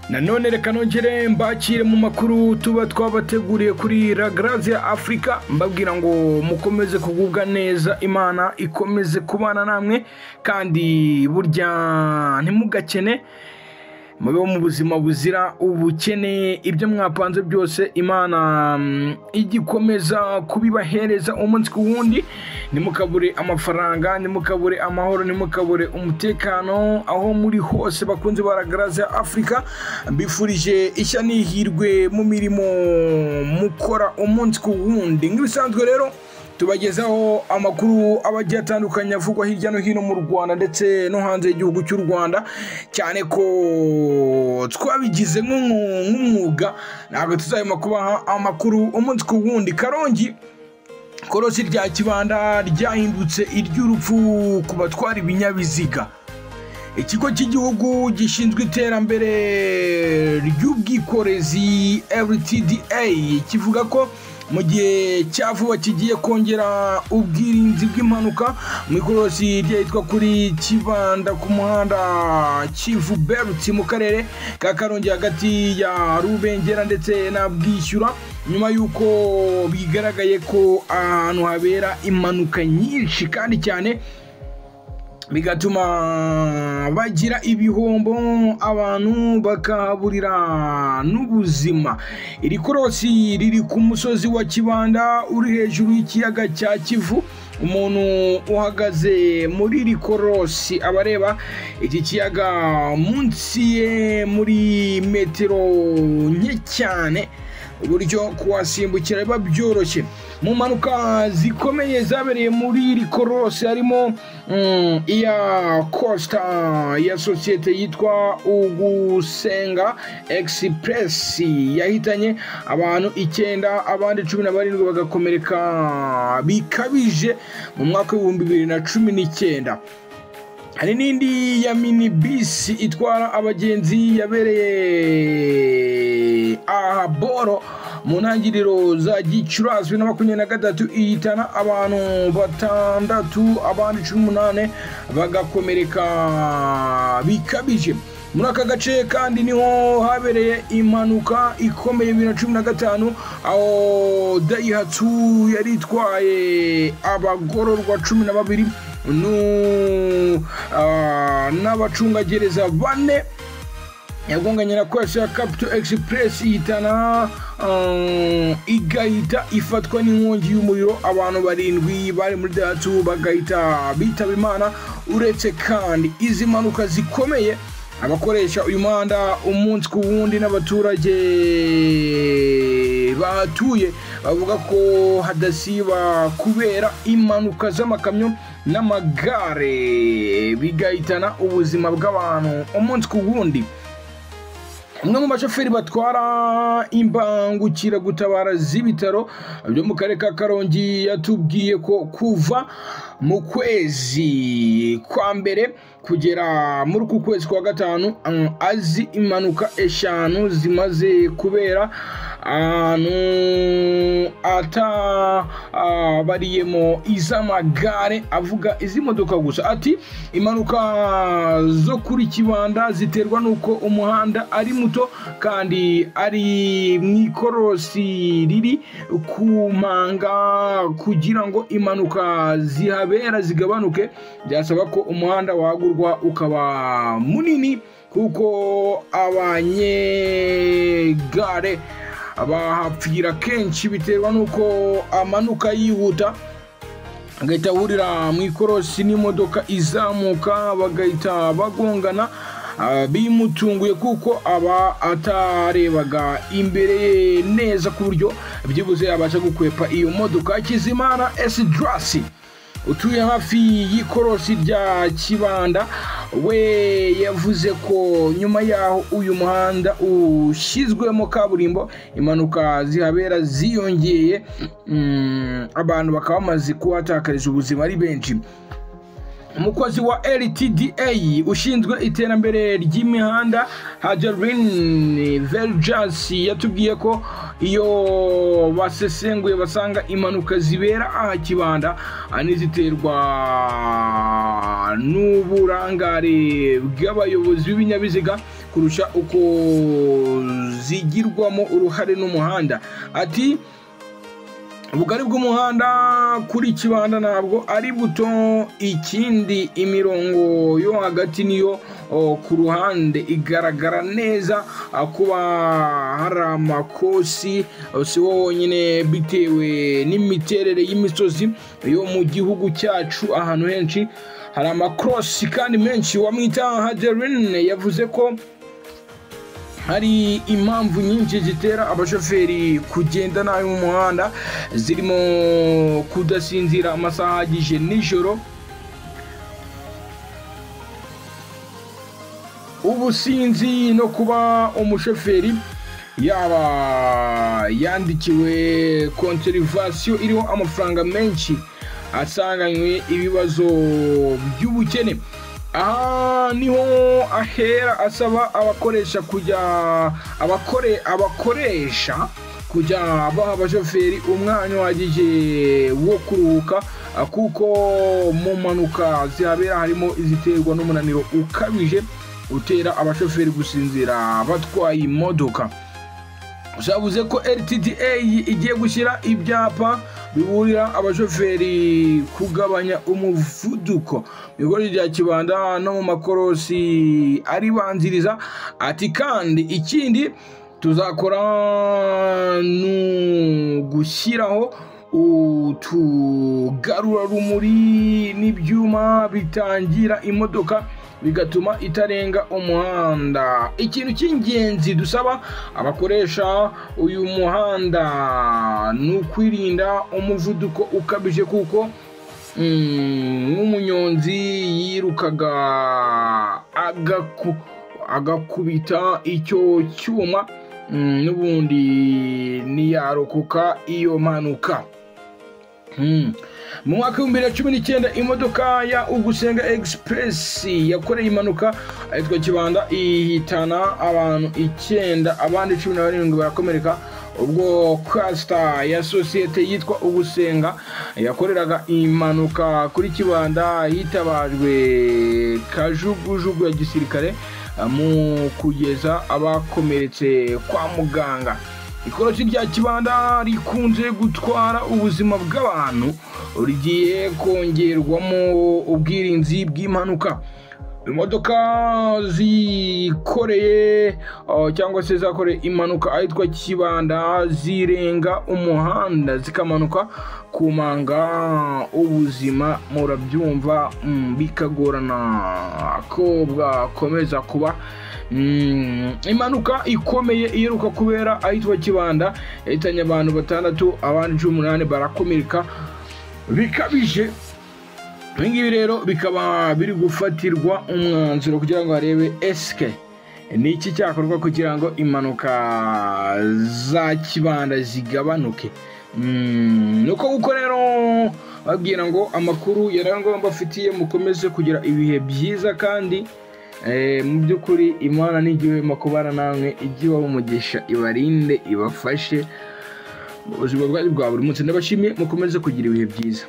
nanone reka nongere mbakire mu makuru tuba twabateguriye kuri La Grace Africa mbabwira ngo mukomeze kugubwa neza imana ikomeze kubana namwe kandi burya ntimugakene mubeho mu buzima buzira ubukene ibyo mwapanze byose imana mm, igikomeza kubibahereza umunsi ku wundi ntimukabure amafaranga ntimukabure amahoro ntimukabure umutekano aho muri hose bakunze baragaraza afurika mbifurije ishya n'ihirwe mu mirimo mukora umunsi ku wundi nk'ibisanzwe rero tubagezaho amakuru aba agiye atandukanye avugwa hirya no hino mu rwanda ndetse no hanze y'igihugu cy'u rwanda cyane ko twabigize nk'umwu- nk'umwuga ntabwo tuzahema kubaha amakuru umunsi ku wundi karongi korosi rya kibanda ryahindutse iry'urupfu ku batwara ibinyabiziga ikigo cy'igihugu gishinzwe iterambere ry'ubwikorezi rtda kivuga ko mu gihe cya vuba kigiye kongera ubwirinzi bw'impanuka mu ikorosi ryitwa kuri kibanda ku muhanda kivu berutsi mu karere ka karongi hagati ya rubengera ndetse na bwishyura nyuma y'uko bigaragaye ko ahantu habera impanuka nyinshi kandi cyane bigatuma bagira ibihombo abantu bakahaburira n'ubuzima iri korosi riri ku musozi wa kibanda uri hejuru y'ikiyaga cya kivu umuntu uhagaze muri iri korosi aba areba iki kiyaga munsi ye muri metero nke cyane uburyo kuhasimbukira biba byoroshye mu mpanuka zikomeye zabereye muri iri korose harimo mm, iya costa ya sosiyete yitwa ugusenga express yahitanye abantu icyenda abandi cumi na barindwi bagakomereka bikabije mu mwaka w'ibihumbi bibiri na cumi n'icyenda hari n'indi ya mini bisi itwara abagenzi yabereye aha boro mu ntangiriro za gicurasi na makumyabiri na gatatu ihitana abantu batandatu abandi cumi n'umunani bagakomereka bikabije muri aka gace kandi niho habereye impanuka ikomeye bibiri na cumi na gatanu aho dayihatsu yari itwaye abagororwa cumi na babiri nu- ah, n'abacungagereza bane yagonganye na kwasi ya capital express ihitana ah, igahita ifatwa n'inkongi y'umuriro abantu barindwi bari muri datu bagahita bitaba imana uretse kandi izi mpanuka zikomeye abakoresha uyu muhanda umunsi ku wundi n'abaturage bahatuye bavuga ko hadasiba kubera impanuka z'amakamyo n'amagare bigahitana ubuzima bw'abantu umunsi ku wundi umwe mu bashoferi batwara imbangukiragutabara z'ibitaro byo mu karere ka karongi yatubwiye ko kuva mu kwezi kwa mbere kugera muri uku kwezi kwa gatanu mm, azi impanuka eshanu zimaze kubera ahantu atabariyemo iz'amagare avuga iz'imodoka gusa ati impanuka zo kuri kibanda ziterwa n'uko umuhanda ari muto kandi ari mu ikorosi riri ku mpanga kugira ngo impanuka zihabera zigabanuke byasaba ko umuhanda wagurwa ukaba munini kuko abanyegare bahapfira kenshi biterwa n'uko amanuka yihuta agahita ahurira mu ikorosi n'imodoka izamuka bagahita bagongana ah, bimutunguye kuko aba atarebaga imbere ye neza ku buryo byibuze yabasha gukwepa iyo modoka hakizimana esidirasi utuye hafi y'ikorosi rya kibanda we yavuze ko nyuma y'aho uyu muhanda ushyizwemo kaburimbo impanuka zihabera ziyongeye mm, abantu bakaba bamaze kuhatakariza ubuzima ari benshi umukozi wa rtda ushinzwe iterambere ry'imihanda hajarin verjas yatubwiye ko iyo basesenguye basanga impanuka zibera aha kibanda ah, n'iziterwa n'uburangare bw'abayobozi b'ibinyabiziga kurusha uko zigirwamo uruhare n'umuhanda ati ubugari bw'umuhanda kuri kibanda ntabwo ari buto ikindi imirongo yo hagati niyo o, ku ruhande igaragara neza a, kuba hari amakosi o, si ho honyine bitewe n'imiterere y'imisozi yo mu gihugu cyacu ahantu henshi hari amakorosi kandi menshi wamwita haderine yavuze ko hari impamvu nyinshi zitera abashoferi kugenda nabi mu muhanda zirimo kudasinzira amasaha ahagije nijoro ubusinzi no kuba umushoferi yaba yandikiwe konterivasiyo iriho amafaranga menshi asanganywe ibibazo by'ubukene aha niho ahera asaba abakoresha kujya abakore abakoresha kujya baha abashoferi umwanya uhagije wo kuruhuka ah, kuko mu mpanuka zihabera harimo iziterwa n'umunaniro ukabije utera abashoferi gusinzira batwaye imodoka byavuze ko rtda igiye gushyira ibyapa biburira abashoferi kugabanya umuvuduko mu igororero rya kibanda no mu makorosi aribanziriza ati kandi ikindi tuzakora ni ugushyiraho utugarurarumuri n'ibyuma bitangira imodoka bigatuma itarenga umuhanda ikintu cy'ingenzi dusaba abakoresha uyu muhanda ni ukwirinda umuvuduko ukabije kuko nk'umunyonzi yirukaga agakubita icyo cyuma n'ubundi ntiyarokoka iyo mpanuka mu mwaka w'ibihumbi bibiri na cumi n'icyenda imodoka ya ugusenga egisipuresi yakoreye impanuka ahitwa kibanda ihitana abantu icyenda abandi cumi na barindwi barakomereka ubwo kasita ya sosiyete yitwa ugusenga yakoreraga impanuka kuri kibanda hitabajwe kajugujugu ya gisirikare mu kugeza abakomeretse kwa muganga ikorosi rya kibanda rikunze gutwara ubuzima bw'abantu rigiye kongerwamo ubwirinzi bw'impanuka imodoka zikoreye uh, cyangwa se zakoreye impanuka ahitwa kibanda zirenga umuhanda zikamanuka kumanga ubuzima murabyumva mm, bikagorana ko bwakomeza kuba impanuka ikomeye iheruka kubera ahitwa kibanda yahitanye abantu batandatu abandi cumi n'umunani barakomereka bikabije ibingibi rero bikaba biri gufatirwa umwanzuro kugira ngo harebe esike ni iki cyakorwa kugira ngo impanuka za kibanda zigabanuke ni uko kuko rero babwira ngo amakuru yarangwa mbafitiye mukomeze kugira ibihe byiza kandi mu by'ukuri imana n'igihema kubara namwe ijye umugisha ibarinde ibafashe mu buzima bwacu bwa buri munsi ndabashimiye mukomeze kugira ibihe byiza